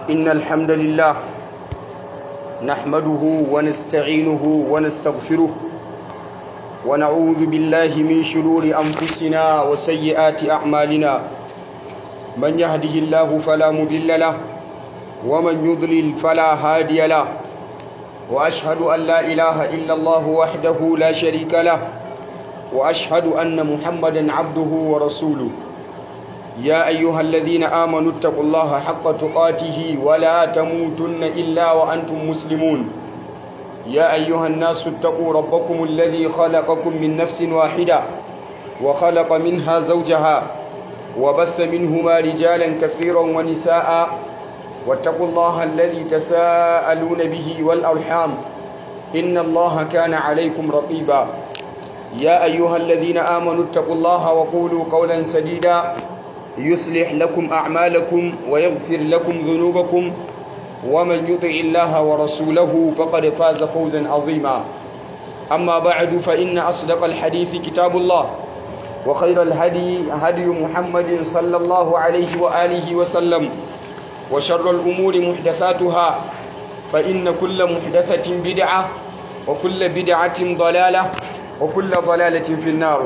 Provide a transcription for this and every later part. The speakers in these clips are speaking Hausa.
إن الحمد لله نحمده ونستعينه ونستغفره ونعوذ بالله من شرور أنفسنا وسيئات أعمالنا من يهده الله فلا مضل له ومن يضلل فلا هادي له وأشهد أن لا إله إلا الله وحده لا شريك له وأشهد أن محمدا عبده ورسوله يا أيها الذين آمنوا اتقوا الله حق تقاته ولا تموتن إلا وأنتم مسلمون يا أيها الناس اتقوا ربكم الذي خلقكم من نفس واحدة وخلق منها زوجها وبث منهما رجالا كثيرا ونساء واتقوا الله الذي تساءلون به والأرحام إن الله كان عليكم رقيبا يا أيها الذين آمنوا اتقوا الله وقولوا قولا سديدا يصلح لكم أعمالكم ويغفر لكم ذنوبكم ومن يطع الله ورسوله فقد فاز فوزا عظيما أما بعد فإن أصدق الحديث كتاب الله وخير الهدي هدي محمد صلى الله عليه وآله وسلم وشر الأمور محدثاتها فإن كل محدثة بدعة وكل بدعة ضلالة وكل ضلالة في النار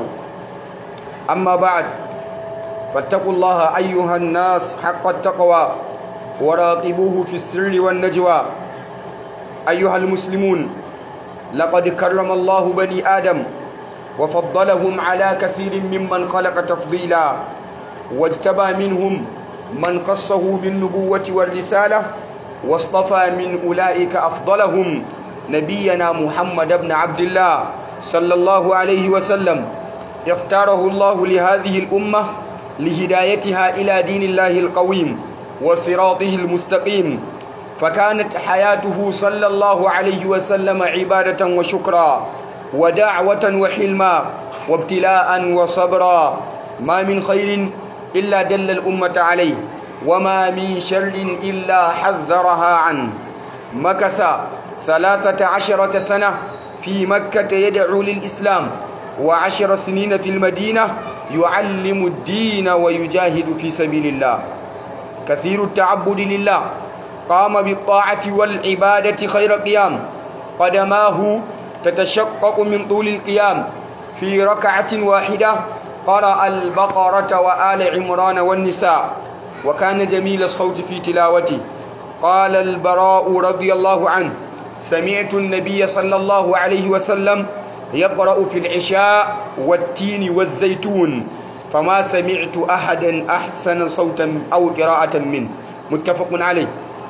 أما بعد فاتقوا الله أيها الناس حق التقوى وراقبوه في السر والنجوى أيها المسلمون لقد كرم الله بني آدم وفضلهم على كثير ممن خلق تفضيلا واجتبى منهم من قصه بالنبوة والرسالة واصطفى من أولئك أفضلهم نبينا محمد بن عبد الله صلى الله عليه وسلم اختاره الله لهذه الأمة لهدايتها إلى دين الله القويم وصراطه المستقيم فكانت حياته صلى الله عليه وسلم عبادة وشكرا ودعوة وحلما وابتلاء وصبرا ما من خير إلا دل الأمة عليه وما من شر إلا حذرها عنه مكث ثلاثة عشرة سنة في مكة يدعو للإسلام وعشر سنين في المدينة يعلم الدين ويجاهد في سبيل الله كثير التعبد لله قام بالطاعة والعبادة خير قيام قدماه تتشقق من طول القيام في ركعة واحدة قرأ البقرة وآل عمران والنساء وكان جميل الصوت في تلاوته قال البراء رضي الله عنه سمعت النبي صلى الله عليه وسلم يقرأ في العشاء والتين والزيتون فما سمعت أحدا أحسن صوتا أو قراءة منه متفق عليه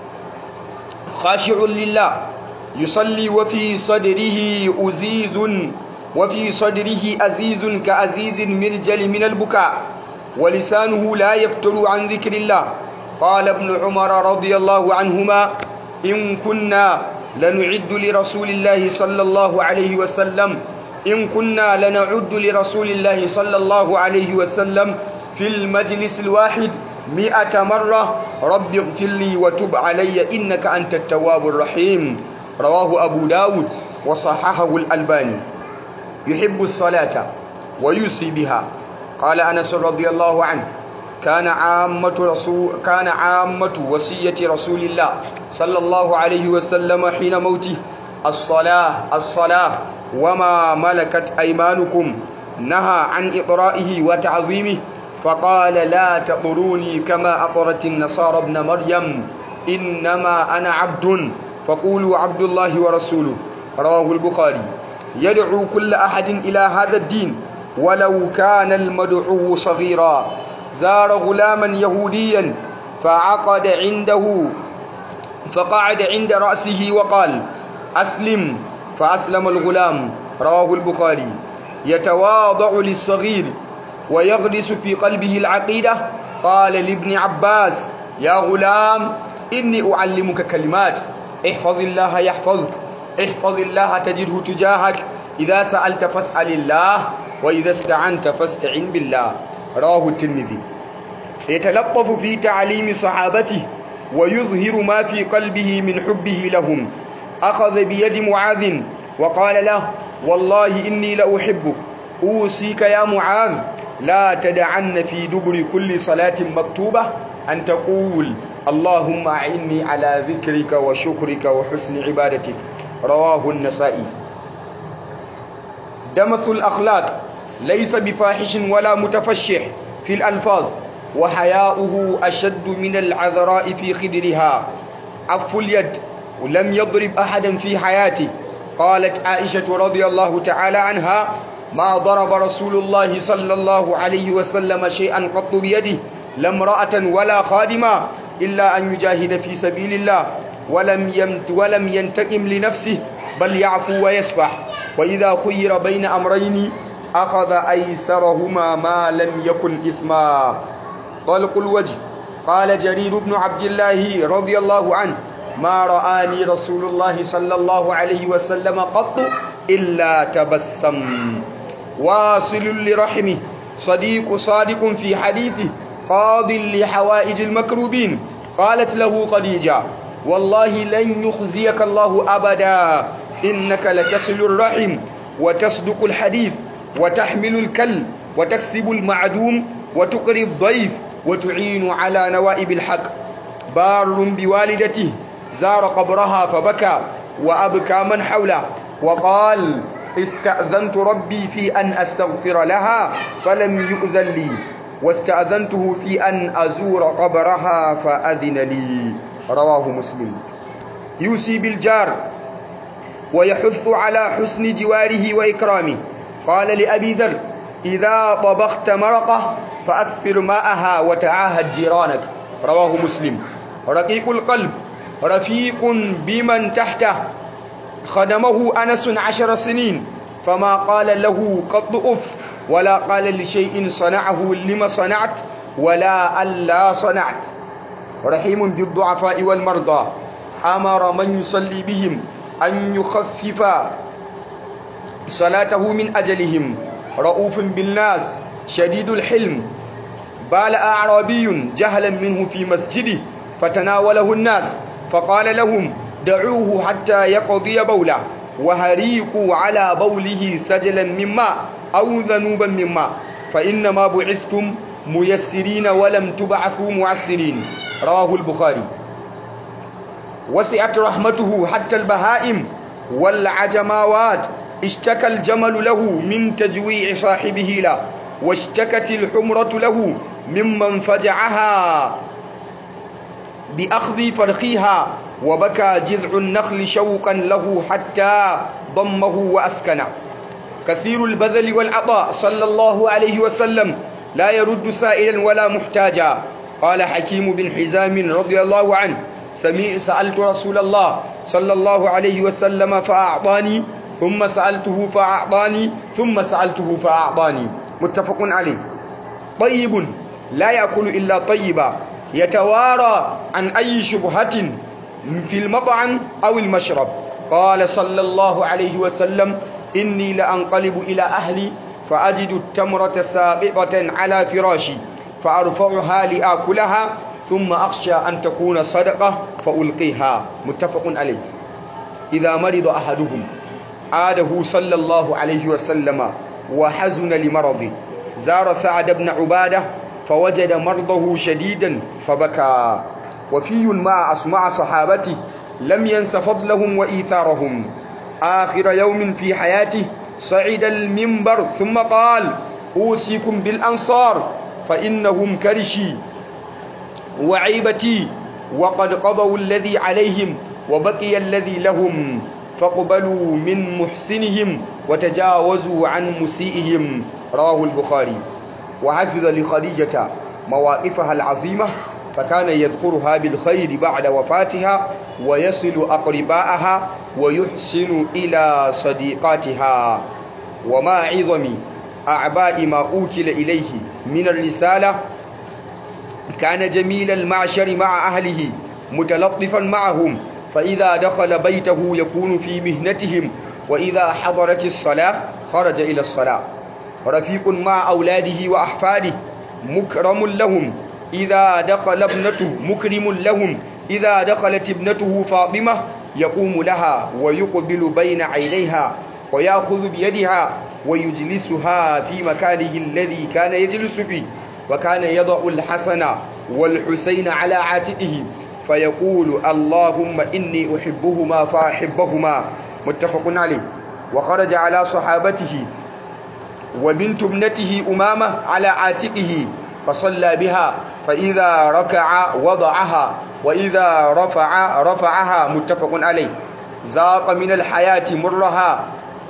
خاشع لله يصلي وفي صدره أزيز وفي صدره أزيز كأزيز المرجل من البكاء ولسانه لا يفتر عن ذكر الله قال ابن عمر رضي الله عنهما إن كنا لنعد لرسول الله صلى الله عليه وسلم إن كنا لنعد لرسول الله صلى الله عليه وسلم في المجلس الواحد مئة مرة رب اغفر لي وتب علي إنك أنت التواب الرحيم رواه أبو داود وصححه الألباني يحب الصلاة ويوصي بها قال أنس رضي الله عنه كان عامة رسول كان عامة وصية رسول الله صلى الله عليه وسلم حين موته الصلاة الصلاة وما ملكت أيمانكم نهى عن إقرائه وتعظيمه فقال لا تطروني كما أطرت النصارى ابن مريم إنما أنا عبد فقولوا عبد الله ورسوله رواه البخاري يدعو كل أحد إلى هذا الدين ولو كان المدعو صغيرا زار غلاما يهوديا فعقد عنده فقعد عند رأسه وقال أسلم فأسلم الغلام رواه البخاري يتواضع للصغير ويغرس في قلبه العقيدة قال لابن عباس يا غلام إني أعلمك كلمات احفظ الله يحفظك احفظ الله تجده تجاهك إذا سألت فاسأل الله وإذا استعنت فاستعن بالله رواه الترمذي يتلطف في تعليم صحابته ويظهر ما في قلبه من حبه لهم أخذ بيد معاذ وقال له والله إني لأحبك أوصيك يا معاذ لا تدعن في دبر كل صلاة مكتوبة أن تقول اللهم أعني على ذكرك وشكرك وحسن عبادتك رواه النسائي دمث الأخلاق ليس بفاحش ولا متفشح في الألفاظ وحياؤه أشد من العذراء في خدرها عف اليد ولم يضرب أحدا في حياته قالت عائشة رضي الله تعالى عنها ما ضرب رسول الله صلى الله عليه وسلم شيئا قط بيده لا امرأة ولا خادما إلا أن يجاهد في سبيل الله ولم يمت ولم ينتقم لنفسه بل يعفو ويسفح وإذا خير بين أمرين أخذ أيسرهما ما لم يكن إثما طلق الوجه قال جرير بن عبد الله رضي الله عنه ما رآني رسول الله صلى الله عليه وسلم قط إلا تبسم واصل لرحمه صديق صادق في حديثه قاض لحوائج المكروبين قالت له خديجة والله لن يخزيك الله أبدا إنك لتصل الرحم وتصدق الحديث وتحمل الكل وتكسب المعدوم وتقري الضيف وتعين على نوائب الحق بار بوالدته زار قبرها فبكى وأبكى من حوله وقال استأذنت ربي في أن أستغفر لها فلم يؤذن لي واستأذنته في أن أزور قبرها فأذن لي رواه مسلم يوصي بالجار ويحث على حسن جواره وإكرامه قال لأبي ذر إذا طبخت مرقة فأكثر ماءها وتعاهد جيرانك رواه مسلم رقيق القلب رفيق بمن تحته خدمه أنس عشر سنين فما قال له قط أف ولا قال لشيء صنعه لما صنعت ولا ألا صنعت رحيم بالضعفاء والمرضى أمر من يصلي بهم أن يخفف صلاته من أجلهم رؤوف بالناس شديد الحلم بال أعرابي جهلا منه في مسجده فتناوله الناس فقال لهم دعوه حتى يقضي بوله وهريقوا على بوله سجلا من ماء أو ذنوبا من ماء فإنما بعثتم ميسرين ولم تبعثوا معسرين رواه البخاري وسعت رحمته حتى البهائم والعجماوات اشتكى الجمل له من تجويع صاحبه له واشتكت الحمرة له ممن فجعها بأخذ فرخيها وبكى جذع النخل شوقا له حتى ضمه وأسكنه كثير البذل والعطاء صلى الله عليه وسلم لا يرد سائلا ولا محتاجا قال حكيم بن حزام رضي الله عنه سمي سألت رسول الله صلى الله عليه وسلم فأعطاني ثم سألته فأعطاني ثم سألته فأعطاني متفق عليه طيب لا يأكل إلا طيبا يتوارى عن أي شبهة في المطعم أو المشرب قال صلى الله عليه وسلم إني لأنقلب إلى أهلي فأجد التمرة ساقطة على فراشي فأرفعها لآكلها ثم أخشى أن تكون صدقة فألقيها متفق عليه إذا مرض أحدهم عاده صلى الله عليه وسلم وحزن لمرضه زار سعد بن عبادة فوجد مرضه شديدا فبكى وفي مع أسمع صحابته لم ينس فضلهم وإيثارهم آخر يوم في حياته صعد المنبر ثم قال أوصيكم بالأنصار فإنهم كرشي وعيبتي وقد قضوا الذي عليهم وبقي الذي لهم فاقبلوا من محسنهم وتجاوزوا عن مسيئهم رواه البخاري وحفظ لخديجة مواقفها العظيمة فكان يذكرها بالخير بعد وفاتها ويصل أقرباءها ويحسن إلى صديقاتها وما عظم أعباء ما أوكل إليه من الرسالة كان جميل المعشر مع أهله متلطفا معهم فإذا دخل بيته يكون في مهنتهم وإذا حضرت الصلاة خرج إلى الصلاة رفيق مع أولاده وأحفاده مكرم لهم إذا دخل ابنته مكرم لهم إذا دخلت ابنته فاطمة يقوم لها ويقبل بين عينيها ويأخذ بيدها ويجلسها في مكانه الذي كان يجلس فيه وكان يضع الحسن والحسين على عاتقه فيقول اللهم إني أحبهما فأحبهما متفق عليه وخرج على صحابته وبنت ابنته أمامة على عاتقه فصلى بها فإذا ركع وضعها وإذا رفع رفعها متفق عليه ذاق من الحياة مرها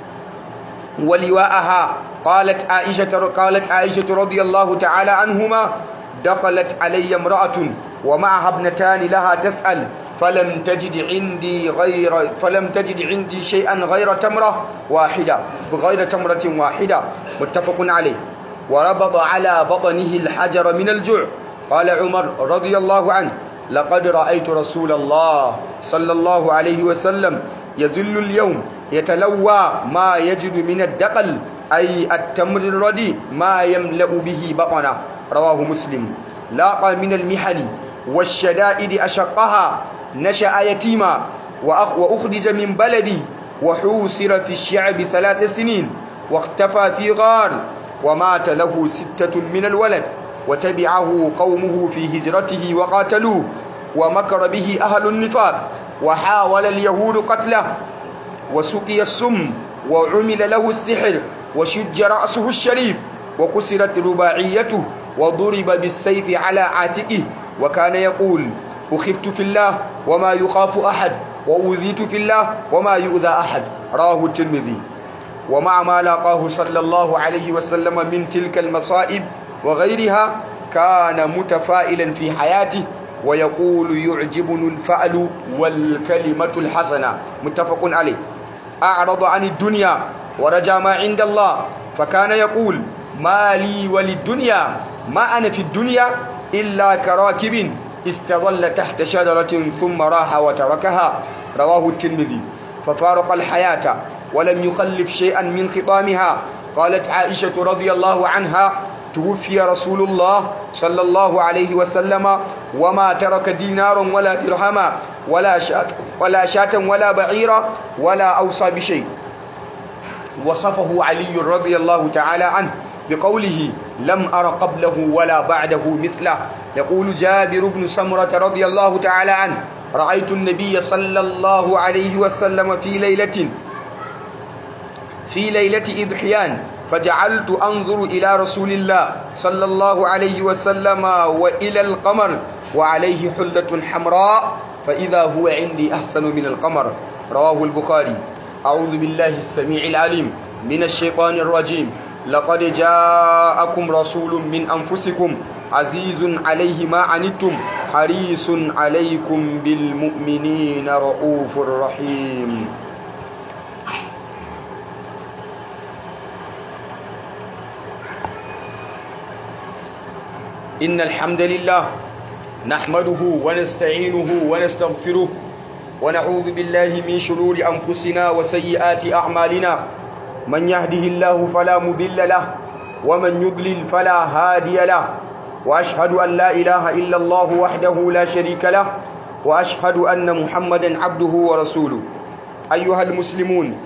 ولواءها قالت عائشة قالت عائشة رضي الله تعالى عنهما دخلت علي امرأة ومعها ابنتان لها تسأل فلم تجد عندي غير فلم تجد عندي شيئا غير تمرة واحدة غير تمرة واحدة متفق عليه وربط على بطنه الحجر من الجوع قال عمر رضي الله عنه لقد رأيت رسول الله صلى الله عليه وسلم يذل اليوم يتلوى ما يجد من الدقل أي التمر الردي ما يملأ به بطنه رواه مسلم لاقى من المحن والشدائد أشقها نشأ يتيما وأخرج من بلدي وحوصر في الشعب ثلاث سنين واختفى في غار ومات له ستة من الولد وتبعه قومه في هجرته وقاتلوه ومكر به أهل النفاق وحاول اليهود قتله وسقي السم وعمل له السحر وشج رأسه الشريف وكسرت رباعيته وضرب بالسيف على عاتقه وكان يقول أخفت في الله وما يخاف أحد وأوذيت في الله وما يؤذى أحد راه الترمذي ومع ما لاقاه صلى الله عليه وسلم من تلك المصائب وغيرها كان متفائلا في حياته ويقول يعجبني الفأل والكلمة الحسنة متفق عليه أعرض عن الدنيا ورجى ما عند الله فكان يقول ما لي وللدنيا ما أنا في الدنيا إلا كراكب استظل تحت شجرة ثم راح وتركها رواه الترمذي ففارق الحياة ولم يخلف شيئا من خطامها قالت عائشة رضي الله عنها توفي رسول الله صلى الله عليه وسلم وما ترك دينارا ولا درهما ولا شاة ولا شاة ولا بعيرا ولا أوصى بشيء وصفه علي رضي الله تعالى عنه بقوله لم أر قبله ولا بعده مثله يقول جابر بن سمرة رضي الله تعالى عنه رأيت النبي صلى الله عليه وسلم في ليلة في ليلة إضحيان فجعلت أنظر إلى رسول الله صلى الله عليه وسلم وإلى القمر وعليه حلة حمراء فإذا هو عندي أحسن من القمر رواه البخاري أعوذ بالله السميع العليم من الشيطان الرجيم لقد جاءكم رسول من أنفسكم عزيز عليه ما عنتم حريص عليكم بالمؤمنين رؤوف رحيم إن الحمد لله نحمده ونستعينه ونستغفره ونعوذ بالله من شرور أنفسنا وسيئات أعمالنا من يهده الله فلا مضل له ومن يضلل فلا هادي له وأشهد أن لا إله إلا الله وحده لا شريك له وأشهد أن محمدا عبده ورسوله أيها المسلمون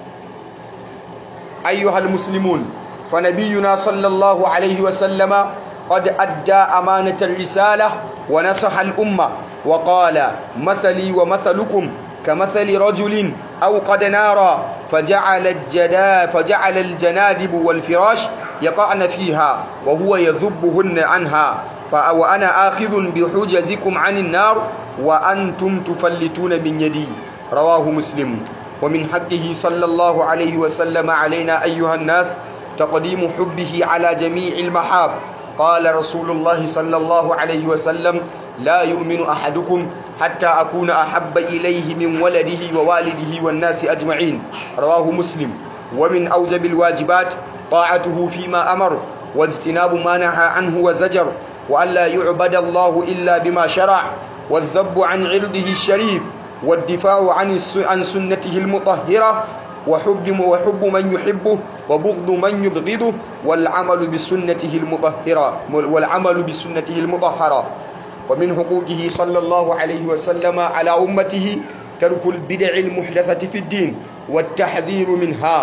أيها المسلمون فنبينا صلى الله عليه وسلم قد أدى أمانة الرسالة ونصح الأمة وقال مثلي ومثلكم كمثل رجل أوقد نارا فجعل, الجدا فجعل الجنادب والفراش يقعن فيها وهو يذبهن عنها وأنا آخذ بحجزكم عن النار وأنتم تفلتون من يدي رواه مسلم ومن حقه صلى الله عليه وسلم علينا أيها الناس تقديم حبه على جميع المحاب قال رسول الله صلى الله عليه وسلم لا يؤمن أحدكم حتى أكون أحب إليه من ولده ووالده والناس أجمعين رواه مسلم ومن أوجب الواجبات طاعته فيما أمر واجتناب ما نهى عنه وزجر وأن لا يعبد الله إلا بما شرع والذب عن عرضه الشريف والدفاع عن عن سنته المطهرة وحب وحب من يحبه وبغض من يبغضه والعمل بسنته المطهرة والعمل بسنته المطهرة ومن حقوقه صلى الله عليه وسلم على أمته ترك البدع المحدثة في الدين والتحذير منها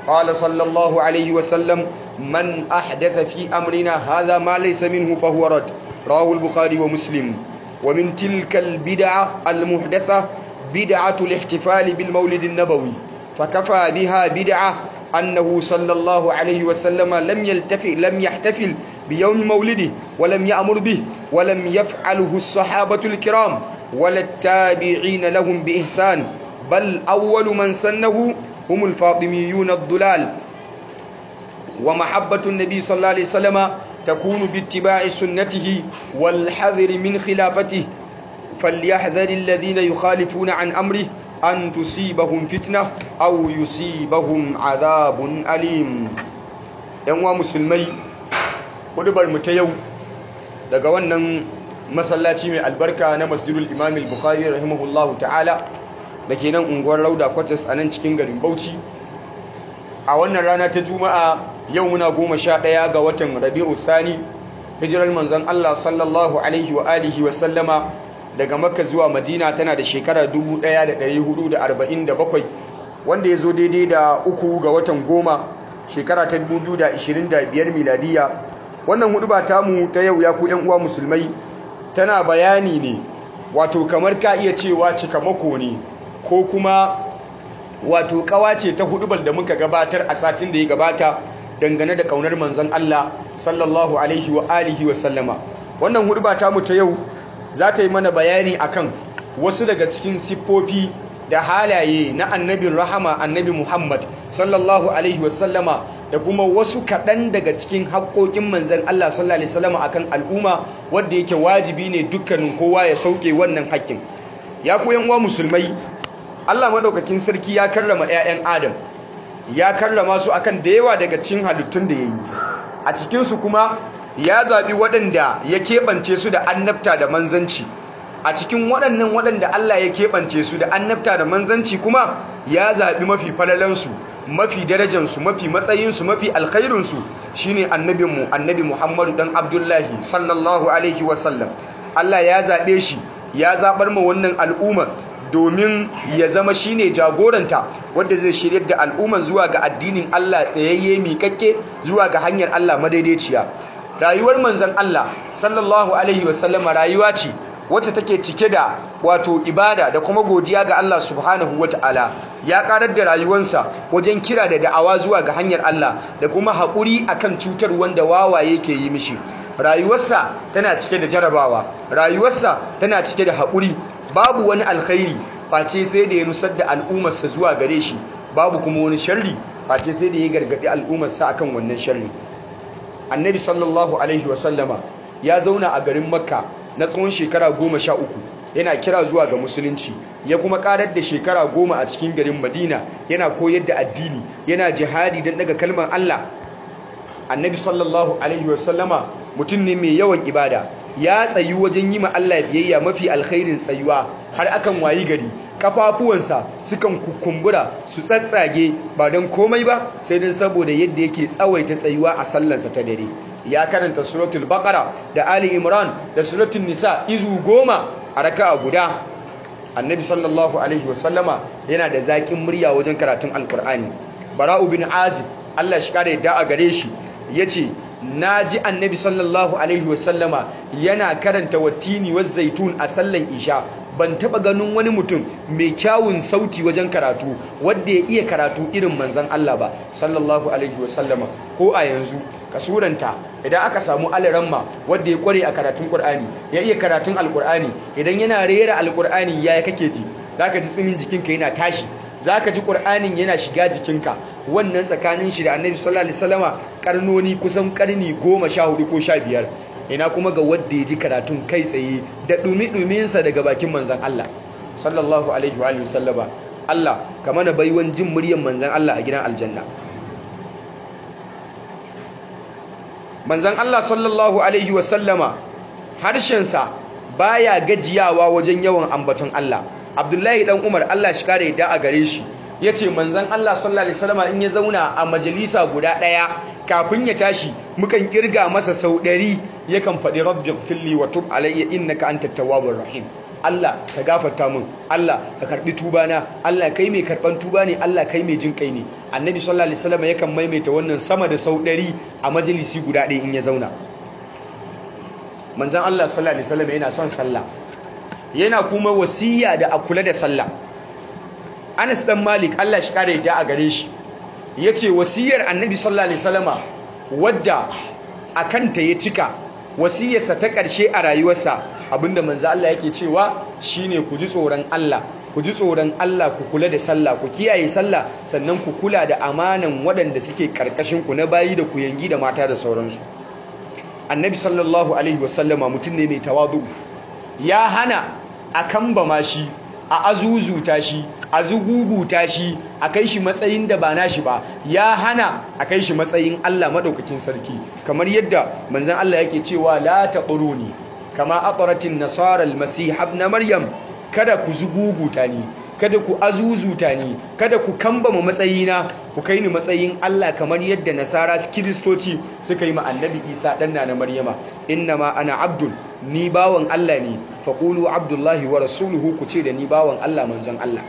قال صلى الله عليه وسلم من أحدث في أمرنا هذا ما ليس منه فهو رد رواه البخاري ومسلم ومن تلك البدعة المحدثة بدعة الاحتفال بالمولد النبوي فكفى بها بدعة أنه صلى الله عليه وسلم لم يلتفي لم يحتفل بيوم مولده ولم يأمر به ولم يفعله الصحابة الكرام ولا التابعين لهم بإحسان بل أول من سنه هم الفاطميون الضلال ومحبة النبي صلى الله عليه وسلم تكون باتباع سنته والحذر من خلافته فليحذر الذين يخالفون عن أمره أن تصيبهم فتنة أو يصيبهم عذاب أليم ‘yan musulmai hudubar mu ta yau daga wannan masallaci mai albarka na masjidul imam al-bukhari rahimahullahu ta'ala da ke nan unguwar rauda kwatas a nan cikin garin bauchi a wannan rana ta juma'a yau muna goma sha ɗaya ga watan rabi'u thani hijirar manzon allah sallallahu alaihi wa alihi wa sallama daga makka zuwa madina tana da shekara 1447 wanda ya zo daidai da uku ga watan goma shekara ta 2025 miladiya wannan hudu ba tamu ta yau ya ku yan uwa musulmai tana bayani ne wato kamar ka iya cewa cikamako ne ko kuma wato kawace ta hudubar da muka gabatar a satin da ya gabata dangane da kaunar manzon Allah sallallahu alaihi wa alihi wa sallama wannan huduba tamu ta yau za ta yi mana bayani akan wasu daga cikin siffofi da halaye na annabin rahama annabi Muhammad sallallahu alaihi wasallama da kuma wasu kaɗan daga cikin haƙoƙin manzan Allah sallallahu alaihi wasallama akan al'umma wanda yake wajibi ne dukkanin kowa ya sauke wannan haƙƙin ya koyan uwa musulmai Allah madaukakin sarki ya karrama 'ya'yan Adam ya karrama su akan da yawa daga cikin halittun da yayi a cikin su kuma ya zaɓi waɗanda ya keɓance su da annabta da manzanci a cikin waɗannan waɗanda Allah ya keɓance su da annabta da manzanci kuma ya zaɓi mafi falalansu mafi darajansu mafi matsayinsu mafi alkhairinsu shine annabinmu annabi Muhammadu dan Abdullahi sallallahu alaihi wasallam Allah ya zaɓe shi ya zaɓar ma wannan al'umma domin ya zama shine jagoranta wanda zai shiryar da al'umman zuwa ga addinin Allah tsayayye miƙaƙƙe zuwa ga hanyar Allah madaidaiciya rayuwar manzon Allah sallallahu alaihi wasallam rayuwa ce wacce take cike da wato ibada da kuma godiya ga Allah subhanahu wataala ya karar da rayuwarsa wajen kira da da'awa zuwa ga hanyar Allah da kuma haƙuri akan cutar wanda wawaye ke yi mishi rayuwarsa tana cike da jarabawa rayuwarsa tana cike da haƙuri babu wani alkhairi face sai da ya nusar da al'ummarsa zuwa gare shi babu kuma wani sharri face sai da ya gargaɗi al'ummarsa akan wannan sharri annabi sallallahu alaihi wasallama ya zauna a garin makka na tsawon shekara goma sha uku yana kira zuwa ga musulunci ya kuma karar da shekara goma a cikin garin madina yana koyar da addini yana jihadi don daga kalmar allah annabi sallallahu alaihi wasallama mutum ne mai yawan ibada ya tsayu wajen yi ma allah biyayya mafi alkhairin tsayuwa har akan wayi gari kafafuwansa sukan kukumbura su tsatsage ba don komai ba sai don saboda yadda yake tsawaita tsayuwa a sallarsa ta dare ya karanta suratul baqara da ali imran da suratul nisa izu goma a raka'a guda annabi sallallahu alaihi wasallama yana da zaƙin murya wajen karatun alkur'ani bara'u bin azib Allah shi kare yadda a gare shi yace naji annabi sallallahu alaihi wasallama yana karanta wattini wa zaitun a sallan isha ban taba ganin wani mutum mai kyawun sauti wajen karatu wanda ya iya karatu irin manzon Allah ba sallallahu alaihi wasallama ko a yanzu kasuranta idan aka samu alaramma wanda ya kware a karatun Qur'ani ya iya karatun Alqur'ani idan yana rera Alqur'ani yaya kake ji zaka ji tsimin jikinka yana tashi zaka ji Qur'anin yana shiga jikinka wannan tsakanin shi da Annabi sallallahu alaihi wasallama karnoni kusan karni 14 ko 15 ina kuma ga wanda ya ji karatun kai tsaye da dumi sa daga bakin manzon Allah sallallahu alaihi wa sallama Allah ka mana baiwan jin muryar manzon Allah a gidan aljanna manzan Allah sallallahu Alaihi wasallama harshensa baya gajiyawa wajen yawan ambaton Allah Abdullahi dan Umar Allah shi kare da a gare shi yace manzan Allah sallallahu Alaihi wasallama in ya zauna a majalisa guda ɗaya kafin ya tashi mukan kirga masa sau ɗari yakan faɗi rabbi filli wa tub alayya innaka antat tawwabur rahim Allah ka gafarta min Allah ka karbi tuba na Allah kai mai karban tuba ne Allah kai mai jin kai ne annabi sallallahu alaihi wasallam yakan maimaita wannan sama da sau 100 a majalisi guda ɗaya in ya zauna manzon Allah sallallahu alaihi wasallam yana son sallah yana kuma wasiya da a kula da sallah Anas dan Malik Allah shi kare da a gare shi yace wasiyar annabi sallallahu alaihi wasallama wadda akanta ya cika wasiyarsa ta ƙarshe a rayuwarsa abinda manzo Allah yake cewa shine ku ji tsoron Allah ku ji tsoron Allah ku kula da sallah ku kiyaye sallah sannan ku kula da amanan waɗanda suke karkashin ku na bayi da ku yangi da mata da sauransu annabi sallallahu alaihi wasallama mutum ne mai tawadu ya hana a kambama shi a azuzuta shi a zuguguta shi a kai shi matsayin da ba nashi ba ya hana a kai shi matsayin Allah madaukakin sarki kamar yadda manzon Allah yake cewa la taquruni kama aqratin nasara almasih ibn maryam kada ku zuguguta ni kada ku azuzuta ni kada ku kambama matsayina ku kai ni matsayin Allah kamar yadda nasara kiristoci suka yi ma annabi Isa dan na Maryama innama ana abdul ni bawan Allah ne faqulu abdullahi wa rasuluhu ku ce da ni bawan Allah manzon Allah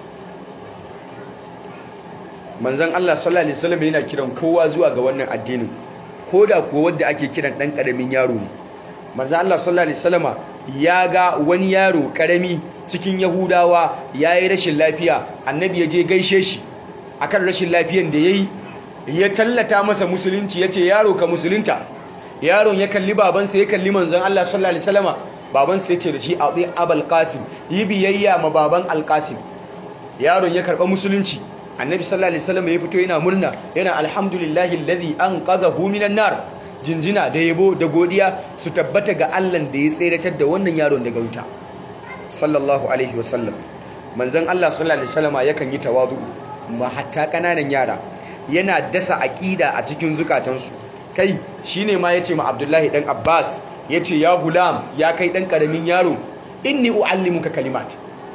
manzon Allah sallallahu alaihi wasallam yana kiran kowa zuwa ga wannan addinin koda kuwa wanda ake kiran dan karamin yaro ne manzon Allah sallallahu alaihi wasallama ya ga wani yaro karami cikin yahudawa yayi rashin lafiya annabi ya je gaishe shi akan rashin lafiyan da yayi ya tallata masa musulunci yace yaro ka musulunta yaron ya kalli babansa ya kalli manzon Allah sallallahu alaihi wasallama babansa yace da shi ati abul qasim yi biyayya ma baban alqasim yaron ya karba musulunci annabi sallallahu alaihi wasallam ya fito yana murna yana alhamdulillahi alladhi anqadhahu minan nar jinjina da yabo da godiya su tabbata ga Allah da ya tseratar da wannan yaron daga wuta sallallahu alaihi wasallam manzon Allah sallallahu alaihi wasallam yakan yi tawadu ma hatta kananan yara yana dasa aqida a cikin zukatansu kai shine ma yace ma Abdullahi dan Abbas yace ya gulam ya kai dan karamin yaro inni uallimuka kalimat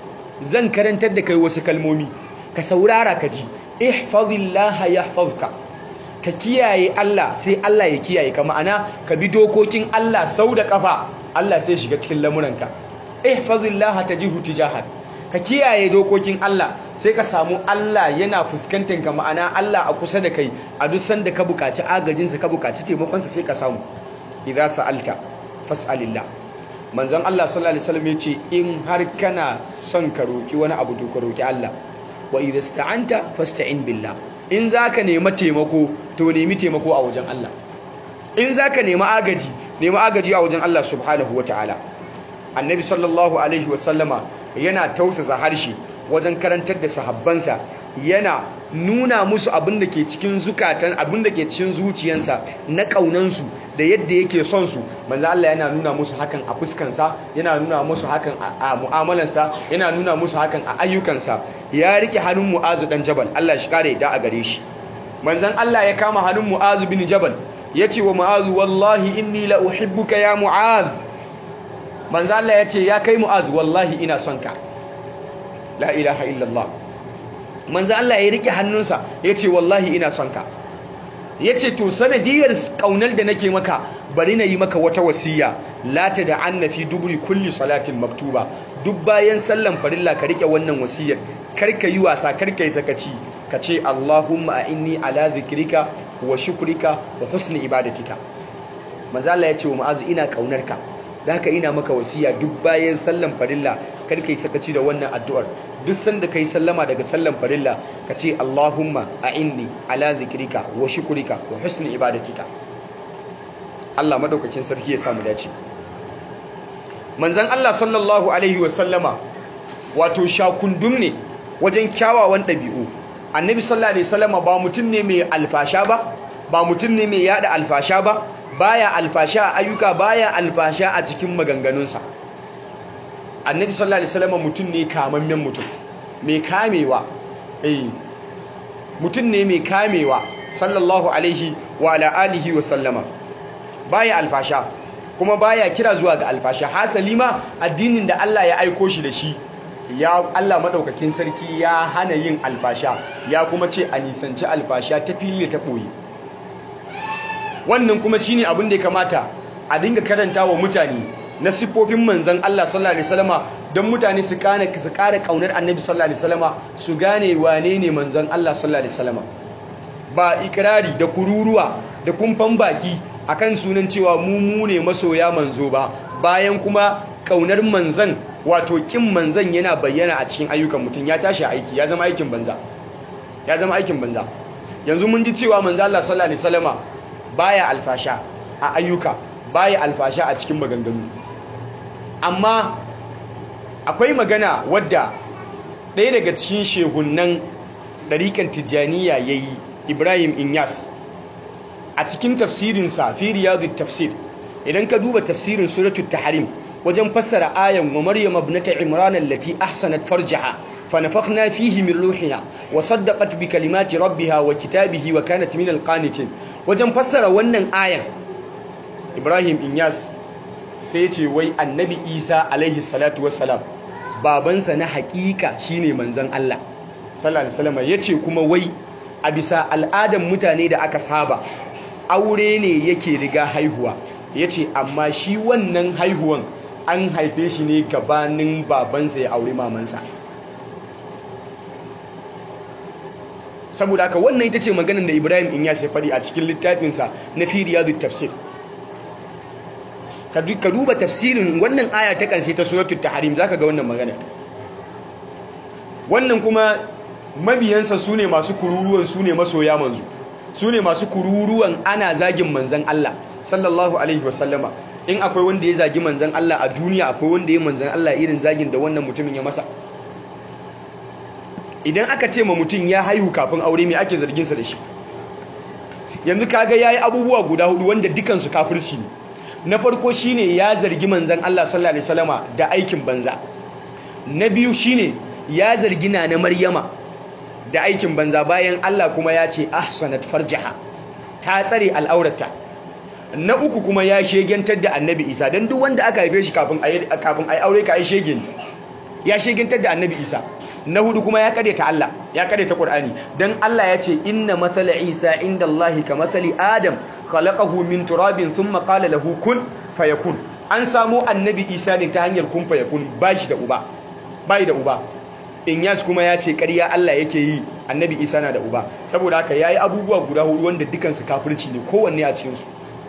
zan karantar da kai wasu kalmomi ka saurara ka ji ihfazillaha yahfazka ka kiyaye Allah sai Allah ya kiyaye ka ma'ana ka bi dokokin Allah sau da kafa Allah sai shiga cikin lamuranka ihfazillaha tajihu tijahak ka kiyaye dokokin Allah sai ka samu Allah yana fuskantar ka ma'ana Allah a kusa da kai a duk sanda ka bukaci agajin sa ka bukaci taimakon sa sai ka samu idza sa'alta fas'alillah manzon Allah sallallahu alaihi wasallam yace in har kana son ka roki wani abu to ka roki Allah wa idza sta'anta fasta'in billah in zaka nemi taimako to nemi taimako a wajen Allah in zaka nemi agaji nemi agaji a wajen Allah subhanahu wataala annabi sallallahu alaihi wasallama yana tausasa harshe wajen karantar da sahabbansa yana nuna musu abin da ke cikin zukatan abin da ke cikin zuciyansa na ƙaunansu da yadda yake son su manzo Allah yana nuna musu hakan a fuskansa yana nuna musu hakan a mu'amalansa yana nuna musu hakan a ayyukansa ya rike hannun Mu'azu dan Jabal Allah shi kare da a gare shi manzon Allah ya kama hannun Mu'azu bin Jabal yace wa Mu'azu wallahi inni la uhibbuka ya Mu'az manzo Allah yace ya kai Mu'az wallahi ina son ka la ilaha illallah manzo Allah ya rike hannunsa yace wallahi ina son ka yace to sanadiyar kaunar da nake maka bari na yi maka wata wasiya la tad'anna fi duburi kulli salatin maktuba duk bayan sallan farilla ka rike wannan wasiyar karka yi wasa karka yi sakaci ka ce Allahumma inni ala zikrika wa shukrika wa husni ibadatika manzo Allah yace wa mu'azu ina kaunar ka da haka ina maka wasiya duk bayan sallan farilla kar ka yi sakaci da wannan addu'ar duk sanda ka yi sallama daga sallan farilla ka ce Allahumma a'inni ala zikrika wa shukrika wa husni ibadatika Allah madaukakin sarki ya samu dace manzon Allah sallallahu alaihi wa sallama wato shakundum ne wajen kyawawan ɗabi'u annabi sallallahu alaihi wasallama ba mutum ne mai alfasha ba ba mutum ne mai yada alfasha ba baya alfasha a ayyuka baya alfasha a cikin maganganunsa annabi sallallahu alaihi wasallam mutum ne kamammen mutum mai kamewa eh mutum ne mai kamewa sallallahu alaihi wa ala alihi wa sallama baya alfasha kuma baya kira zuwa ga alfasha hasali ma addinin da Allah ya aiko shi da shi ya Allah madaukakin sarki ya hana yin alfasha ya kuma ce a nisanci alfasha ta fili ta boye wannan kuma shine abin da ya kamata a dinga karanta wa mutane na siffofin manzan Allah sallallahu alaihi wasallama don mutane su kane su kare kaunar annabi sallallahu alaihi wasallama su gane wane ne manzan Allah sallallahu alaihi wasallama ba ikirari da kururuwa da kumfan baki akan sunan cewa mu mu ne masoya manzo ba bayan kuma kaunar manzan wato kin manzan yana bayyana a cikin ayyukan mutum ya tashi aiki ya zama aikin banza ya zama aikin banza yanzu mun ji cewa manzo Allah sallallahu alaihi wasallama baya alfasha a ayyuka baya alfasha a cikin maganganu amma akwai magana wadda ɗaya daga cikin shehunan ɗariƙan tijjaniya ya yi ibrahim inyas a cikin tafsirinsa fi riyadu tafsir idan ka duba tafsirin suratul tahrim wajen fassara ayan wa maryam ibnata imran allati ahsanat farjaha فنفخنا فيه من روحنا وصدقت بكلمات ربها وكتابه وكانت من القانتين wajen fassara wannan ayan Ibrahim Inyas sai ya ce wai Annabi Isa alaihi salatu wassalam babansa na hakika shine manzon Allah sallallahu alaihi wasallam yace kuma wai a bisa al'adan mutane da aka saba aure ne yake riga haihuwa yace amma shi wannan haihuwan an haife shi ne gabanin babansa ya aure mamansa saboda haka wannan ita ce maganar da Ibrahim in ya sai faɗi a cikin littafinsa na fi riyadu tafsir ka duba tafsirin wannan aya ta ƙarshe ta suratul tahrim zaka ga wannan magana wannan kuma mabiyansa su ne masu kururuwan su ne masoya manzu su ne masu kururuwan ana zagin manzan Allah sallallahu alaihi wasallama in akwai wanda ya zagi manzan Allah a duniya akwai wanda ya manzan Allah irin zagin da wannan mutumin ya masa idan aka ce ma mutum ya haihu kafin aure mai ake zarginsa da shi yanzu kaga yayi abubuwa guda hudu wanda dukansu kafirci ne na farko shine ya zargi manzan Allah sallallahu alaihi wasallama da aikin banza na biyu shine ya zargi na na Maryama da aikin banza bayan Allah kuma ya ce ahsanat farjaha ta tsare al'aurata na uku kuma ya shegentar da annabi Isa dan duk wanda aka haife shi kafin ayi kafin ayi aure ka ai shege ne ya shegentar da annabi Isa na hudu kuma ya ta Allah ya ta Qur'ani dan Allah ya ce inna mathala Isa indallahi kamathali Adam khalaqahu min turabin thumma qala lahu kun fayakun an samu annabi Isa ne ta hanyar kun fayakun bashi da uba bai da uba Inyas kuma ya ce ƙarya Allah yake yi annabi Isa na da uba saboda haka yayi abubuwa guda hudu wanda dukansu kafirci ne kowanne a cikin su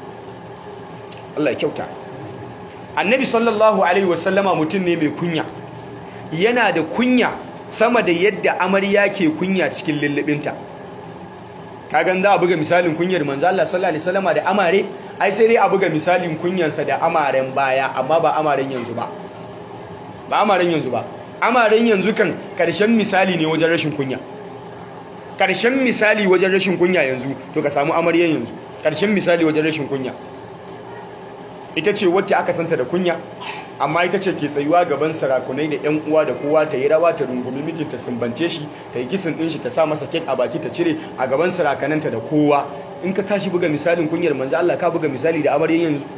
Allah ya kyauta annabi sallallahu alaihi wasallama mutum ne mai kunya yana da kunya sama da yadda amarya ke kunya cikin lullubinta kagan za a buga misalin kunyar manzo Allah sallallahu alaihi wasallama da amare ai sai dai a buga misalin kunyansa da amaren baya amma ba amaren yanzu ba ba amaren yanzu ba amaren yanzu kan karshen misali ne wajen rashin kunya karshen misali wajen rashin kunya yanzu to ka samu amaryan yanzu karshen misali wajen rashin kunya ita ce wacce aka santa da kunya amma ita ce ke tsayuwa gaban sarakunai da 'yan uwa da kowa ta yi rawa ta rungumi mijinta sumbance shi ta yi kisan ɗin shi ta sa masa kek a baki ta cire a gaban sarakananta da kowa in ka tashi buga misalin kunyar manzo Allah ka buga misali da amaryan yanzu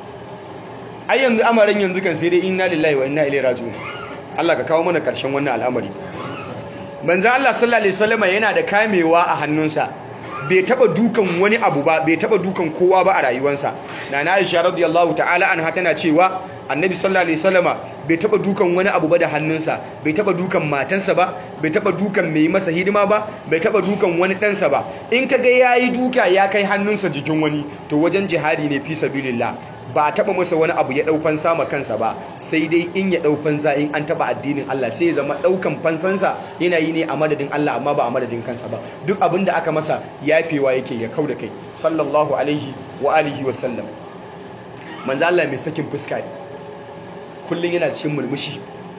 ai yanzu amaran yanzu kan sai dai inna lillahi wa inna ilaihi raji'un Allah ka kawo mana karshen wannan al'amari manzo Allah sallallahu alaihi wasallam yana da kamewa a hannunsa bai taba dukan wani abu ba bai taba dukan kowa ba a rayuwarsa nana Aisha radiyallahu ta'ala anha tana cewa annabi sallallahu alaihi wasallama bai taba dukan wani abu ba da hannunsa bai taba dukan matansa ba bai taba dukan mai masa hidima ba bai taba dukan wani ɗansa ba in kaga yayi duka ya kai hannunsa jikin wani to wajen jihadi ne fi sabilillah ba taba masa wani abu ya dau fansa ma kansa ba sai dai in ya dau fansa in an taba addinin Allah sai ya zama daukan fansansa yana yi ne a madadin Allah amma ba a madadin kansa ba duk abin da aka masa yafewa yake ya kauda kai sallallahu alaihi wa alihi wa sallam manzo Allah mai sakin fuska kullun yana cikin murmushi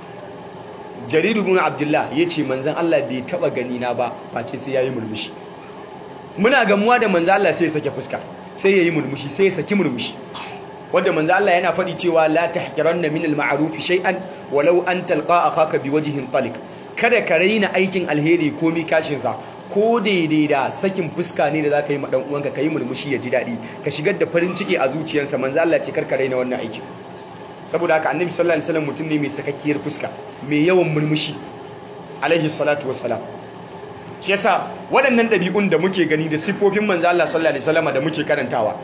Jarir ibn Abdullah yace manzon Allah bai taba gani na ba face sai yayi murmushi muna gamuwa da manzo Allah sai ya sake fuska sai yayi murmushi sai ya saki murmushi wanda manzo Allah yana faɗi cewa la tahqiranna min al-ma'ruf shay'an walau an talqa akhaka biwajhin taliq kada ka raina aikin alheri ko mi kashin sa ko daidai da sakin fuska ne da zaka yi ma dan uwanka kai murmushi ya ji dadi ka shigar da farin ciki a zuciyarsa manzo Allah ce kar ka raina wannan aiki saboda haka annabi sallallahu alaihi wasallam mutum ne mai sakakkiyar fuska mai yawan murmushi alaihi salatu wassalam shi yasa waɗannan ɗabi'un da muke gani da siffofin manzo Allah sallallahu alaihi wasallam da muke karantawa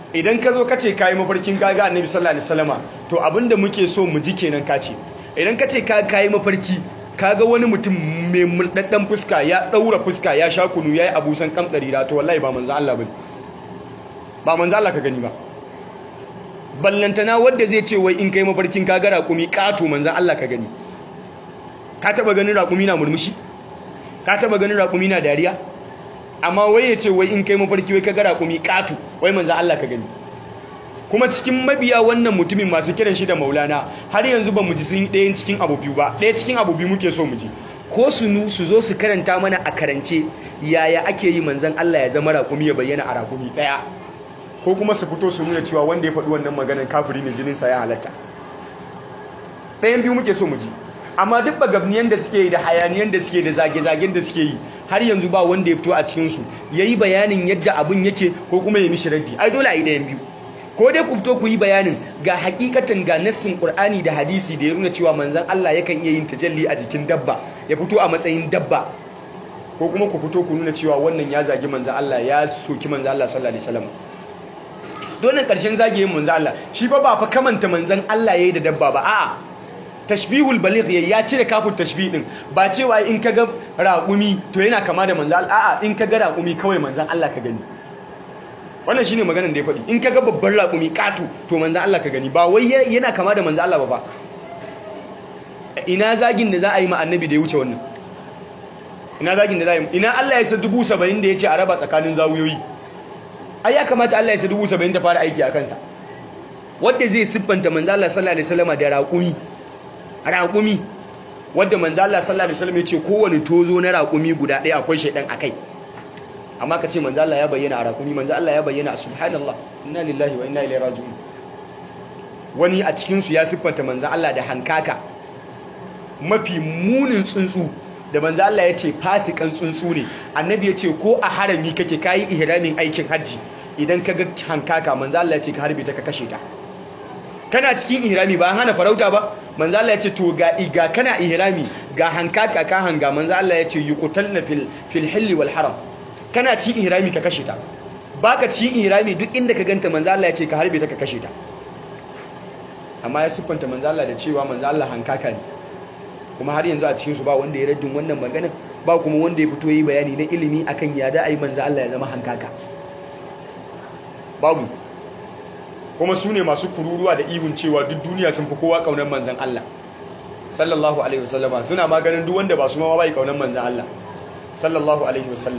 idan ka zo ka ce kayi mafarkin kaga annabi sallallahu alaihi wasallama to abinda muke so mu ji kenan ka ce idan ka ce ka kayi mafarki kaga wani mutum mai mulɗaɗɗen fuska ya ɗaura fuska ya sha kunu ya yi abusan kamɗari da to wallahi ba manzo Allah bane ba manzo Allah ka gani ba ballantana wanda zai ce wai in kai mafarkin kaga raƙumi ƙato manzo Allah ka gani ka taba ganin raƙumi na murmushi ka taba ganin raƙumi na dariya amma wai ya ce wai in kai mafarki wai kaga raƙumi ƙato wai manzo Allah ka gani kuma cikin mabiya wannan mutumin masu kiran shi da maulana har yanzu ba mu ji sun ɗayan cikin abu biyu ba ɗaya cikin abu biyu muke so mu ji ko su nu su zo su karanta mana a karance yaya ake yi manzan Allah ya zama raƙumi ya bayyana a raƙumi ɗaya ko kuma su fito su nuna cewa wanda ya faɗi wannan maganar kafiri ne jininsa ya halatta ɗayan biyu muke so mu ji amma duk bagabniyan da suke yi da hayaniyan da suke da zage-zagen da suke yi har yanzu ba wanda ya fito a cikinsu ya yi bayanin yadda abin yake ko kuma ya mishi raddi ai dole a yi ɗayan biyu ko dai ku fito ku yi bayanin ga hakikatan ga nassin qur'ani da hadisi da ya nuna cewa manzon Allah yakan iya yin tajalli a jikin dabba ya fito a matsayin dabba ko kuma ku fito ku nuna cewa wannan ya zagi manzon Allah ya soki manzon Allah sallallahu alaihi wasallam dole karshen zagayen manzon Allah shi fa ba fa kamanta manzon Allah yayi da dabba ba a'a tashbihul baligh ya cire kafin tashbih din ba cewa in kaga raƙumi to yana kama da manzon Allah a'a in kaga raƙumi kawai manzon Allah ka gani wannan shine maganar da ya faɗi in kaga babban raƙumi ƙato to manzan Allah ka gani ba wai yana kama da manzan Allah ba ba ina zagin da za a yi ma annabi da ya wuce wannan ina zagin da za a yi ina Allah ya sa dubu saba'in da ya ce a raba tsakanin zawuyoyi ai ya kamata Allah ya sa dubu saba'in da fara aiki a kansa wadda zai siffanta manzan Allah sallallahu alaihi wasallam da raƙumi raƙumi wadda manzan Allah sallallahu alaihi wasallam ya ce kowane tozo na raƙumi guda ɗaya akwai shaidan akai amma ka ce manzo Allah ya bayyana a rakumi manzo Allah ya bayyana a subhanallah inna lillahi wa inna ilaihi raji'un wani a cikin su ya siffanta manzo Allah da hankaka mafi munin tsuntsu da manzo Allah ya ce fasikan tsuntsu ne annabi ya ce ko a harami kake kayi ihramin aikin hajji idan ka ga hankaka manzo Allah ya ce ka harbe ta ka kashe ta kana cikin ihrami ba hana farauta ba manzo Allah ya ce to ga iga kana ihrami ga hankaka ka hanga manzo Allah ya ce yuqtalna fil fil hilli wal haram kana ci ihrami ka kashe ta baka ci ihrami duk inda ka ganta manzo Allah ya ce ka harbe ta ka kashe ta amma ya siffanta manzo Allah da cewa manzo Allah hankaka ne kuma har yanzu a cikin su ba wanda ya raddin wannan magana ba kuma wanda ya fito yi bayani na ilimi akan ya da ai manzo Allah ya zama hankaka babu kuma su ne masu kururuwa da ihun cewa duk duniya sun fi kowa kaunar manzon Allah sallallahu alaihi wasallama suna maganin duk wanda ba su ma bai kaunar manzon Allah sallallahu alaihi wasallam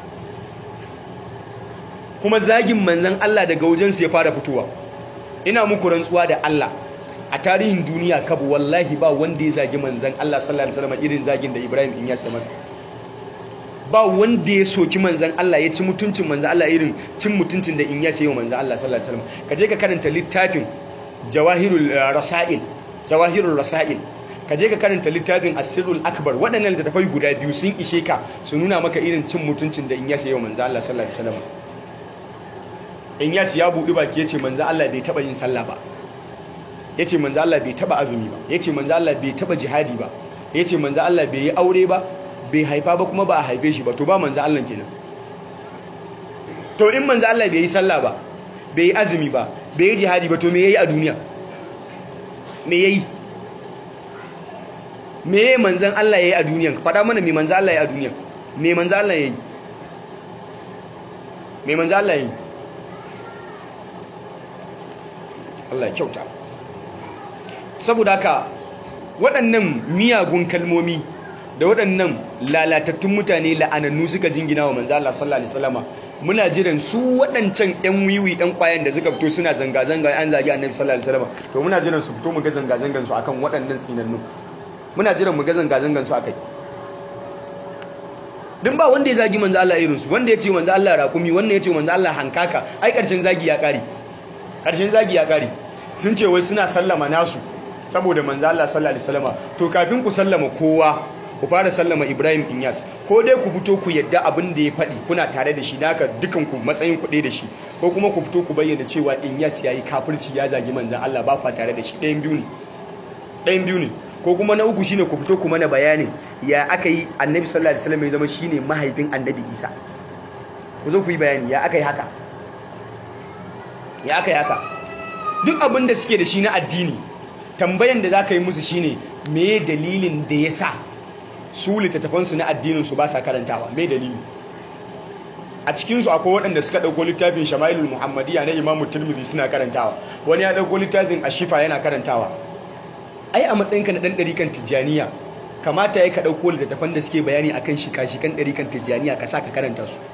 kuma zagin manzan Allah daga wajensu ya fara fitowa ina muku rantsuwa da Allah a tarihin duniya kabu wallahi ba wanda ya zagi manzan Allah sallallahu alaihi wasallam irin zagin da Ibrahim in ya sai masa ba wanda ya soki manzan Allah ya ci mutuncin manzan Allah irin cin mutuncin da in ya sai manzan Allah sallallahu alaihi wasallam ka je ka karanta littafin Jawahirul Rasail Jawahirul Rasail ka je ka karanta littafin Asirul Akbar waɗannan littattafai guda biyu sun ishe ka su nuna maka irin cin mutuncin da in ya sai manzan Allah sallallahu alaihi wasallam in yasi ya buɗi baki ya ce manzan Allah bai taɓa yin sallah ba ya ce manzan Allah bai taɓa azumi ba ya ce manzan Allah bai taɓa jihadi ba ya ce manzan Allah bai yi aure ba bai haifa ba kuma ba a haife shi ba to ba manzan Allah kenan to in manzan Allah bai yi sallah ba bai yi azumi ba bai yi jihadi ba to me yayi a duniya me yayi me yayi manzan Allah yayi a duniya faɗa mana me manzan Allah yayi a duniya me manzan Allah yayi me manzan Allah yayi Allah ya kyauta saboda haka waɗannan miyagun kalmomi da waɗannan lalatattun mutane la'anannu suka jingina wa manzo Allah sallallahu alaihi wasallama muna jiran su waɗancan ƴan wiwi ɗan ƙwayan da suka fito suna zanga zanga an zagi annabi sallallahu alaihi wasallama to muna jiran su fito mu ga zanga zangan su akan waɗannan tsinannu muna jiran mu ga zanga zangan su akai din ba wanda ya zagi manzo Allah irin su wanda ya ce manzo Allah raƙumi wanda ya ce manzo Allah hankaka ai ƙarshen zagi ya ƙare ƙarshen zagi ya ƙare sun ce wai suna sallama nasu saboda manzo Allah sallallahu alaihi wasallama to kafin ku sallama kowa ku fara sallama Ibrahim Inyas ko dai ku fito ku yadda abin da ya faɗi kuna tare da shi naka dukan ku matsayin ku da shi ko kuma ku fito ku bayyana cewa Inyas yayi kafirci ya zagi manzon Allah ba kwa tare da shi ɗayan biyu ne ɗayan biyu ne ko kuma na uku shine ku fito ku mana bayanin ya aka yi Annabi sallallahu alaihi wasallam ya zama shine mahaifin Annabi Isa ku zo ku yi bayani ya aka yi haka ya aka yaka duk abin da suke da shi na addini tambayan da za ka yi musu shine me dalilin da ya sa su littattafansu na addininsu ba sa karantawa me dalili a cikinsu akwai waɗanda suka ɗauko littafin shama'ilul muhammadiyya na imamu turmizi suna karantawa wani ya ɗauko littafin ashifa yana karantawa ai a matsayinka na ɗan ɗarikan tijjaniya kamata ya ka ɗauko littattafan da suke bayani akan shika-shikan ɗarikan tijjaniya ka sa ka karanta su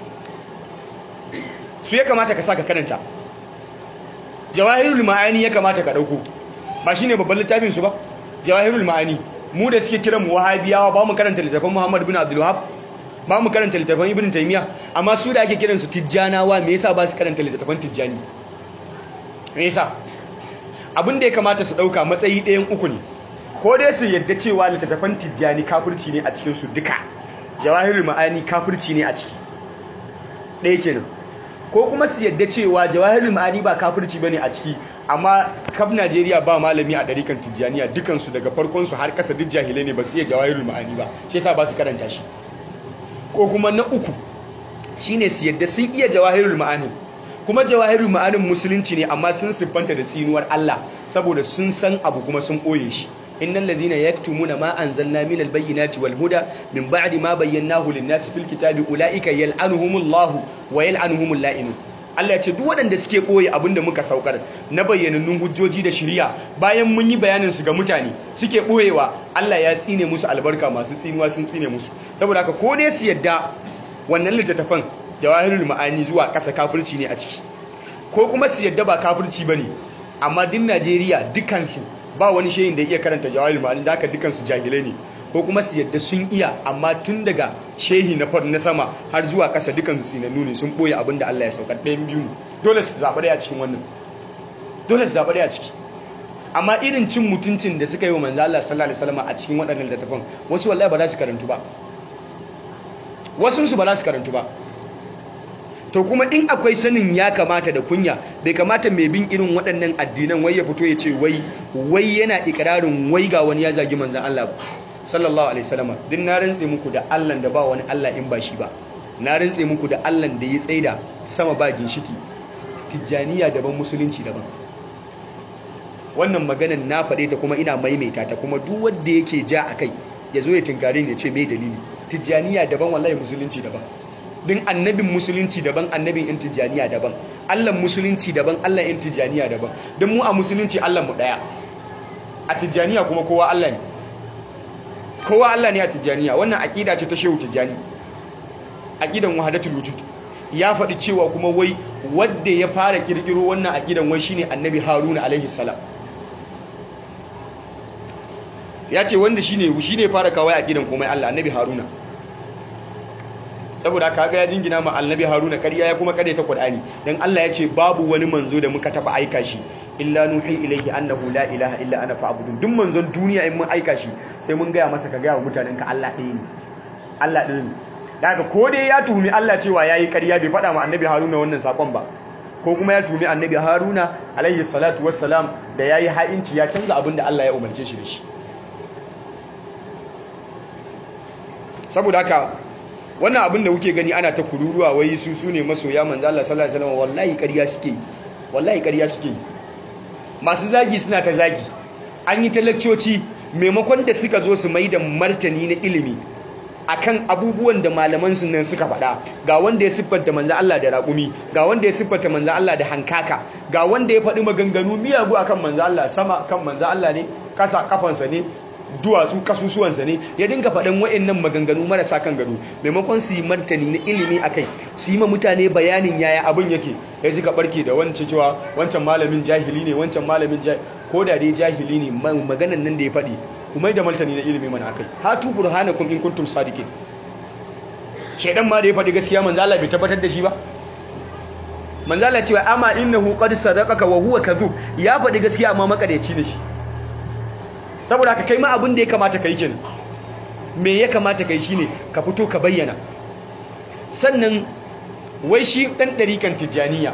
su ya kamata ka sa ka karanta jawahirul ma'ani ya kamata ka ɗauko ba shine babban littafin su ba jawahirul ma'ani mu da suke kiran mu wahabiyawa ba mu karanta littafin muhammad bin abdul wahab ba mu karanta littafin ibn taymiya amma su da ake kiransu tijjanawa me yasa ba su karanta littafin tijjani me yasa abin da ya kamata su dauka matsayi ɗayan uku ne ko dai su yadda cewa littafin tijjani kafirci ne a cikin su duka jawahirul ma'ani kafirci ne a ciki ɗaya kenan ko kuma su yadda cewa jawahirul ma'ani ba kafirci bane a ciki amma kaf Najeriya ba malami a ɗarikan tijjaniya dukansu daga farkon su har ƙasa duk jahilai ne ba su iya jawahirul ma'ani ba shi yasa ba su karanta shi ko kuma na uku shine su yadda sun iya jawahirul ma'anin kuma jawahirul ma'anin musulunci ne amma sun siffanta da tsinuwar Allah saboda sun san abu kuma sun ɓoye shi innal ladhina yaktumuna ma anzalna minal bayyinati wal huda min ba'di ma bayyanahu lin-nasi fil kitabi ulaika yal'anuhumullahu wa yal'anuhumul la'inun Allah ya ce duk waɗanda suke ɓoye abin da muka saukar na bayyanannun hujjoji da shirya bayan mun yi bayanin su ga mutane suke ɓoyewa Allah ya tsine musu albarka masu tsinuwa sun tsine musu saboda haka ko dai su yadda wannan littattafan jawahirul ma'ani zuwa ƙasa kafirci ne a ciki ko kuma su yadda ba kafirci bane amma duk Najeriya dukansu ba wani shehin da iya karanta jawahirul ma'ani da haka dukansu jahilai ne ko kuma su yadda sun iya amma tun daga shehi na far na sama har zuwa ƙasa dukansu tsinannu ne sun ɓoye abin da Allah ya saukar ɗayan biyu ne dole su zaɓi ɗaya cikin wannan dole su zaɓi ɗaya ciki amma irin cin mutuncin da suka yi wa manzo Allah sallallahu alaihi wasallam a cikin waɗannan littattafan wasu wallahi ba za su karantu ba wasu su ba za su karantu ba to kuma in akwai sanin ya kamata da kunya bai kamata mai bin irin waɗannan addinan wai ya fito ya ce wai wai yana ikirarin wai ga wani ya zagi manzon Allah ba sallallahu alaihi wasallam din na rantse muku da Allah da ba wani Allah in ba shi ba na rantse muku da Allah da ya tsaida sama ba ginshiki tijjaniya daban musulunci daban wannan maganan na faɗe ta kuma ina maimaita ta kuma duk wanda yake ja akai ya zo ya tinkare ni ya ce me dalili tijjaniya daban wallahi musulunci daban din annabin musulunci daban annabin in tijjaniya daban Allah musulunci daban Allah in tijjaniya daban don mu a musulunci Allah mu daya a tijjaniya kuma kowa Allah ne kowa Allah ne a tijjaniya wannan aƙida ce ta shehu tijjani aƙidan wahadatul wujud ya faɗi cewa kuma wai wadda ya fara ƙirƙiro wannan aƙidan wai shine annabi haruna alaihi salam ya ce wanda shine shine fara kawai aƙidan komai Allah annabi haruna saboda kaga ya jingina ma annabi haruna ƙarya ya kuma ƙarya ta qur'ani dan Allah ya ce babu wani manzo da muka taba aika shi illa nuhi ilaihi annahu la ilaha illa ana fa'budun duk manzon duniya in mun aika shi sai mun gaya masa ka gaya wa mutanen ka Allah ɗaya ne Allah ɗaya ne daga ko dai ya tuhumi Allah cewa yayi ƙarya bai faɗa ma annabi Haruna wannan sakon ba ko kuma ya tuhumi annabi Haruna alaihi salatu wassalam da yayi ha'inci ya canza abin da Allah ya umarce shi da shi saboda haka wannan abin da kuke gani ana ta kururuwa wai su su ne masoya manzo Allah sallallahu alaihi wasallam wallahi ƙarya suke wallahi ƙarya suke masu zagi suna ta zagi an yi talakcoci maimakon da suka zo su mai da martani na ilimi akan abubuwan da malaman su nan suka faɗa ga wanda ya siffanta manzo Allah da raƙumi ga wanda ya siffanta manzo Allah da hankaka ga wanda ya faɗi maganganu miyagu akan manzo Allah sama kan manzo Allah ne kasa kafansa ne duwatsu kasusuwansa ne ya dinga faɗin wa'annan maganganu marasa kan gado maimakon su yi martani na ilimi a kai su yi ma mutane bayanin yaya abin yake ya suka barke da wancan cewa wancan malamin jahili ne wancan malamin jahili ko da dai jahili ne maganan nan da ya faɗi kuma da martani na ilimi mana akai hatu burhanakum in kuntum sadiqin shedan ma da ya faɗi gaskiya manzo Allah bai tabbatar da shi ba manzo Allah cewa amma innahu qad sadaqaka wa huwa kadhub ya faɗi gaskiya amma makareci ne shi saboda ka kai ma abin da ya kamata ka yi kenan me ya kamata ka yi shine ka fito ka bayyana sannan wai shi ɗan ɗarikan tijjaniya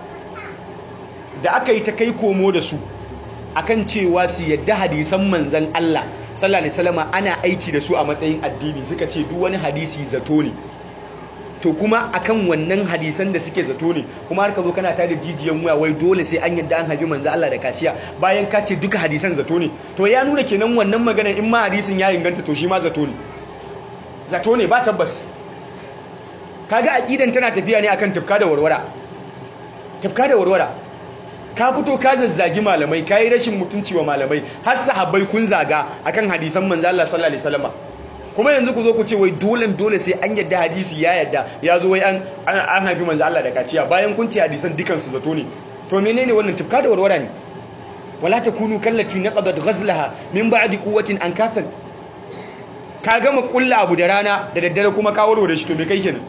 da aka yi ta kai komo da su akan cewa su yadda hadisan manzan Allah sallallahu alaihi wasallam ana aiki da su a matsayin addini suka ce duk wani hadisi zato ne to kuma akan wannan hadisan da suke zato ne kuma har ka zo kana tada jijiyan wuya wai dole sai an yadda an haifi manzo Allah da kaciya bayan ka ce duka hadisan zato ne to ya nuna kenan wannan magana in ma hadisin ya inganta to shi ma zato ne zato ne ba tabbas kaga aqidan tana tafiya ne akan tufka da warwara tufka da warwara ka fito ka zazzagi malamai kai rashin mutunci wa malamai har sahabbai kun zaga akan hadisan manzo Allah sallallahu alaihi wasallam kuma yanzu ku zo ku ce wai dole dole sai an yadda hadisi ya yadda ya zo wai an an haifi manzo Allah da kaciya bayan kun ce hadisan dukan su zato ne to menene wannan tufka da warwara ne wala takunu kallati naqadat ghazlaha min ba'di quwwatin ankathan ka gama kulla abu da rana da daddare kuma ka warware shi to me kai kenan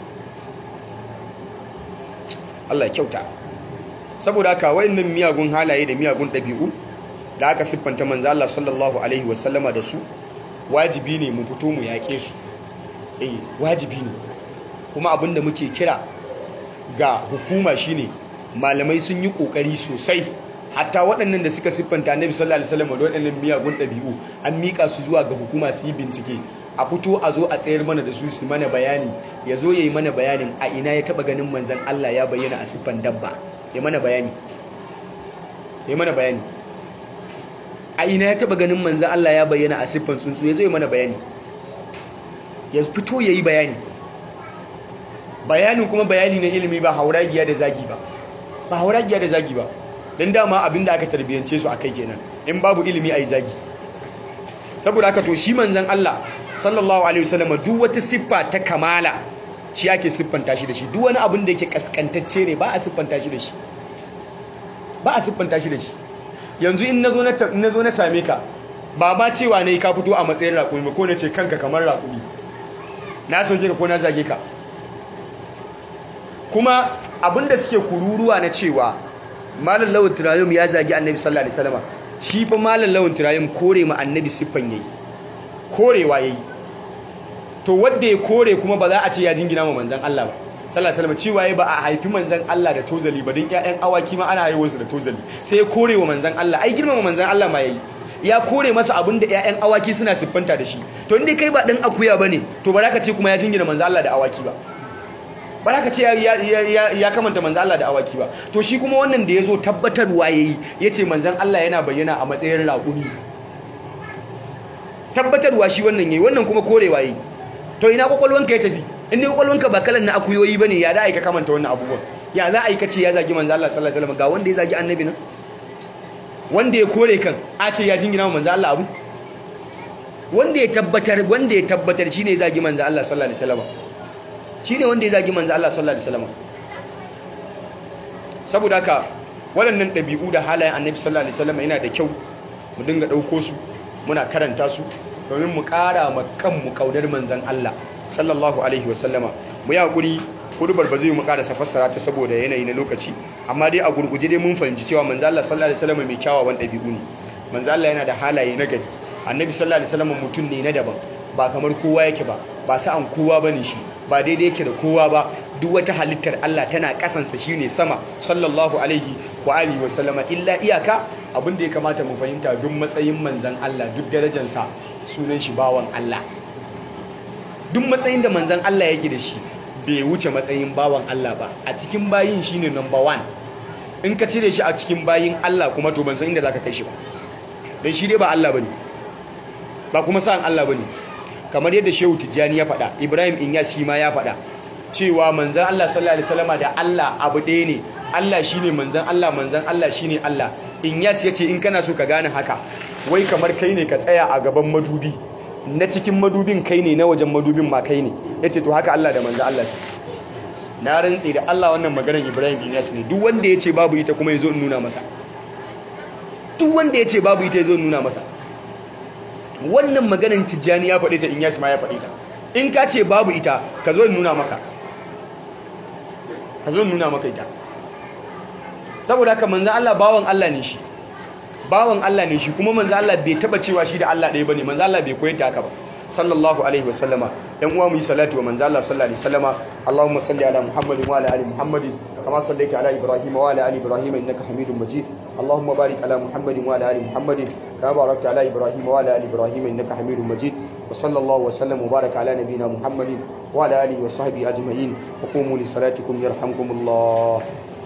Allah ya kyauta saboda haka wayannan miyagun halaye da miyagun ɗabi'u da aka siffanta manzo Allah sallallahu alaihi wasallama da su wajibi ne mu fito mu yaƙe su eh wajibi ne kuma abinda muke kira ga hukuma shine malamai sun yi kokari sosai hatta waɗannan da suka siffanta Annabi sallallahu alaihi wasallam da waɗannan miyagun ɗabi'u an mika su zuwa ga hukuma su yi bincike a fito a zo a tsayar mana da su su mana bayani ya zo ya yi mana bayanin a ina ya taɓa ganin manzan Allah ya bayyana a siffan dabba ya mana bayani ya mana bayani a ina ya taɓa ganin manzan Allah ya bayyana a siffan tsuntsu ya zo ya mana bayani ya fito ya yi bayani bayanin kuma bayani na ilimi ba hauragiya da zagi ba ba hauragiya da zagi ba don dama abinda aka tarbiyyance su a kai kenan in babu ilimi a yi zagi saboda haka to shi manzan Allah sallallahu alaihi wasallam duk wata siffa ta kamala shi ake siffanta shi da shi duk wani abin da yake kaskantacce ne ba a siffanta shi da shi ba a siffanta shi da shi yanzu in nazo na nazo na same ka ba ba cewa ne ka fito a matsayin raƙumi ba ko na ce kanka kamar raƙumi na sauke ka ko na zage ka kuma abinda suke kururuwa na cewa malam lawan turayum ya zagi annabi sallallahu alaihi wasallam shi fa malam lawan turayum kore ma annabi siffan yayi korewa yayi to wanda ya kore kuma ba za a ce ya jingina ma manzon Allah ba sallallahu alaihi wasallam cewa yayi ba a haifi manzon Allah da tozali ba din ƴaƴan awaki ma ana haihuwar su da tozali sai ya kore wa manzon Allah ai girmama manzon Allah ma yayi ya kore masa abin da ƴaƴan awaki suna siffanta da shi to inda kai ba dan akuya bane to ba za ka ce kuma ya jingina manzon Allah da awaki ba ba za ka ce ya kamanta manzan Allah da awaki ba to shi kuma wannan da ya zo tabbatarwa ya yi ya ce manzan Allah yana bayyana a matsayin raƙuni tabbatarwa shi wannan ya yi wannan kuma korewa ya yi to ina kwakwalwanka ya tafi inda kwakwalwanka ba kalan na akuyoyi ba ne ya za a yi ka kamanta wannan abubuwan ya za a yi kace ya zagi manzan Allah sallallahu alaihi wasallam ga wanda ya zagi annabi nan wanda ya kore kan a ce ya jingina manzan Allah abu wanda ya tabbatar wanda ya tabbatar shine ya zagi manzan Allah sallallahu alaihi wasallam shi ne wanda ya zagi manzo Allah sallallahu alaihi wasallam saboda haka waɗannan ɗabi'u da halayen annabi sallallahu alaihi wasallam yana da kyau mu dinga ɗauko su muna karanta su domin mu ƙara ma kanmu ƙaunar manzon Allah sallallahu alaihi wasallama mu yi hakuri hudubar ba zai mu ƙara fassara ta saboda yanayi na lokaci amma dai a gurguje dai mun fahimci cewa manzo Allah sallallahu alaihi wasallam mai kyawawan ɗabi'u ne manzo Allah yana da halaye na gari annabi sallallahu alaihi wasallam mutum ne na daban ba kamar kowa yake ba ba sa'an kowa bane shi ba daidai yake da kowa ba duk wata halittar Allah tana kasansa shine sama sallallahu alaihi wa alihi wa sallama illa iyaka abin da ya kamata mu fahimta duk matsayin manzon Allah duk darajarsa sunan shi bawan Allah duk matsayin da manzon Allah yake da shi bai wuce matsayin bawan Allah ba a cikin bayin shine number one in ka cire shi a cikin bayin Allah kuma to ban san inda zaka kai shi ba dan shi dai ba Allah bane ba kuma sa'an Allah bane kamar yadda Shehu Tijjani ya faɗa Ibrahim Inyas shi ma ya faɗa cewa manzan Allah sallallahu alaihi wasallama da Allah abu ɗaya ne Allah shine manzan Allah manzan Allah shine Allah Inyas yace in kana so ka gane haka wai kamar kai ne ka tsaya a gaban madubi na cikin madubin kai ne na wajen madubin ma kai ne yace to haka Allah da manzan Allah su na rantse da Allah wannan maganar Ibrahim Inyas ne duk wanda yace babu ita kuma yazo in nuna masa duk wanda yace babu ita yazo in nuna masa wannan maganin tijjani ya faɗe ta in yashi ma ya faɗe ta in ka ce babu ita ka zo nuna maka ka zo nuna maka ita saboda haka manzan Allah bawan Allah ne shi bawan Allah ne shi kuma manzan Allah bai taba cewa shi da Allah ɗaya bane manzan Allah bai koyar da haka ba sallallahu alaihi wasallama yan uwa mu yi salatu wa manzan Allah sallallahu alaihi wasallama Allahumma salli ala Muhammadin wa ala ali Muhammadin kama sallaita ala Ibrahim wa ala ali Ibrahim innaka Hamidum Majid Allahumma barik ala Muhammadin wa ala ali Muhammadin kama barakta ala Ibrahim wa ala ali Ibrahim innaka Hamidum Majid wa sallallahu wa sallam wa baraka ala nabina muhammadin wa ala alihi wa sahbihi ajma'in wa qumu li salatikum yarhamkumullah